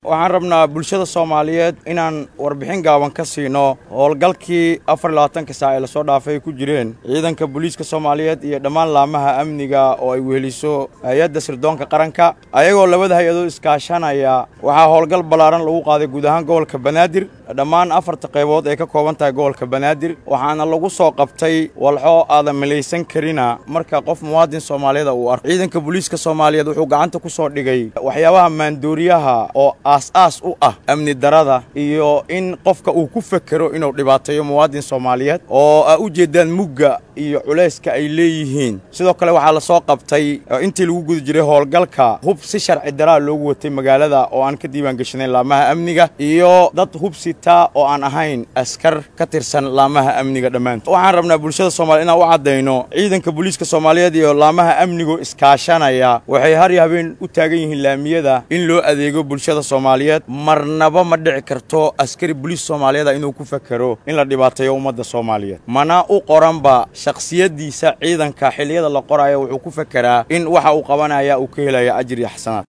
waxaan rabnaa bulshada soomaaliyeed inaan warbixin gaaban ka siino howlgalkii afar labaatanka saac ee lasoo dhaafay ay ku jireen ciidanka booliiska soomaaliyeed iyo dhammaan laamaha amniga oo ay weheliso hay-adda sirdoonka qaranka ayagoo labada hay-adood iskaashanaya waxaa howlgal ballaaran lagu qaaday guud ahaan gobolka banaadir dhammaan afarta qaybood ay ka kooban tahay gobolka banaadir waxaana lagu soo qabtay walxo aadan malaysan karina marka qof muwaadin soomaaliyeed uu arko ciidanka booliiska soomaaliyeed wuxuu gacanta ku soo dhigay waxyaabaha maandooriyaha oo aas-aas u ah amni darada iyo in qofka uu ku fekero inuu dhibaateeyo muwaadin soomaaliyeed oo a u jeedaan mugga iyo culayska ay leeyihiin sidoo kale waxaa la soo qabtay intii lagu guda jiray howlgalka hub si sharci daraa loogu watay magaalada oo aan ka diiwaan geshanayn laamaha amniga iyo dad hub sitaa oo aan ahayn askar ka tirsan laamaha amniga dhammaantood waxaan rabnaa bulshada soomaliya inaan u caddayno ciidanka booliiska soomaaliyeed iyo laamaha amnigu iskaashanaya waxay har iyo habeen u taagan yihiin laamiyada in loo adeego bulshada soomaaliyeed marnaba ma dhici karto askari boliis soomaaliyeeda inuu ku fakero in la dhibaateeyo ummadda soomaaliyeed mana u qoranba shakhsiyaddiisa ciidanka xilliyada la qoraayo wuxuu ku fekeraa in waxa uu qabanaya uu ka helaya ajir iyo xasanaad